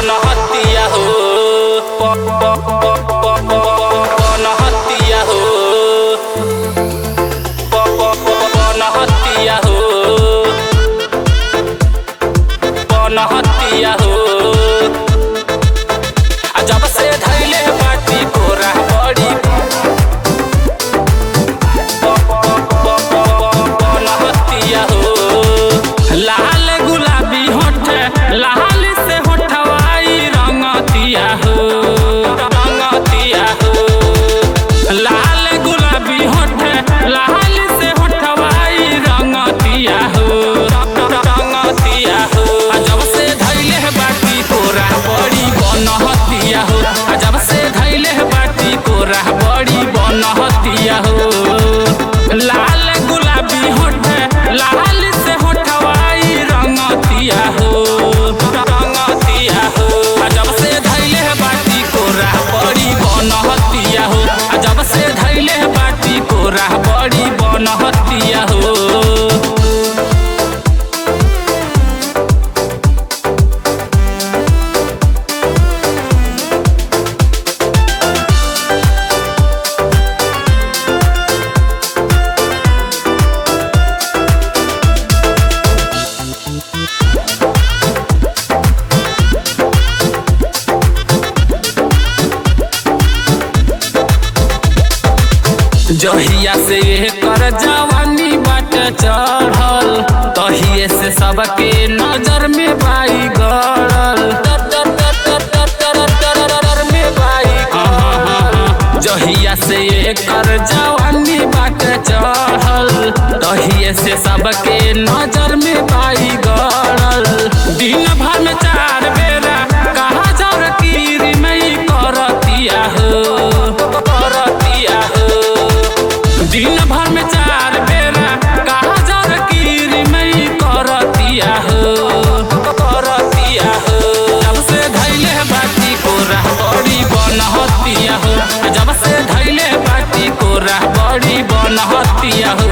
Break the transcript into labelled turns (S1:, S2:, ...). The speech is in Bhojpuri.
S1: बनहतिया हो प- प- प- प- प- बनहतिया हो प- प- प- बनहतिया हो बनहतिया हो आ जब से धैले बाटी कोरा बड़ी बनहतिया हो लाल गुलाबी होठ लाल से होठवाई रंगतिया हो रंगतिया हो लाल गुलाबी होठ लाल से होठवाई रंगतिया हो रंगतिया हो आ जब से धैले बाटी कोरा बड़ी बनहतिया हो आ जब से धैले बाटी कोरा बड़ी बनहतिया हो लाल गुलाबी होठ लाल से होठवाई रंगतिया हो रंगतिया हो आ जब से धैले बाटी कोरा बड़ी बनहतिया हो आ जब से धैले बाटी कोरा बड़ी बनहतिया हो जहिया से कर जवानी बाट चढ़ल तहिए से सबके नजर में बाई गड़ल में बाई गड़ल। जहिया से कर जवानी बाट चढ़ल तहिए से सबके नजर में बाई गड़ल दिन भर में चार बेरा कहा जर की मई करतिया हो करतिया हो दिन भर में चार बेरा कहा जर की मई करतिया हो करतिया हो जब से धैले बाटी कोरा बड़ी बनहतिया हो जब से धैले बाटी कोरा बड़ी बनहतिया हो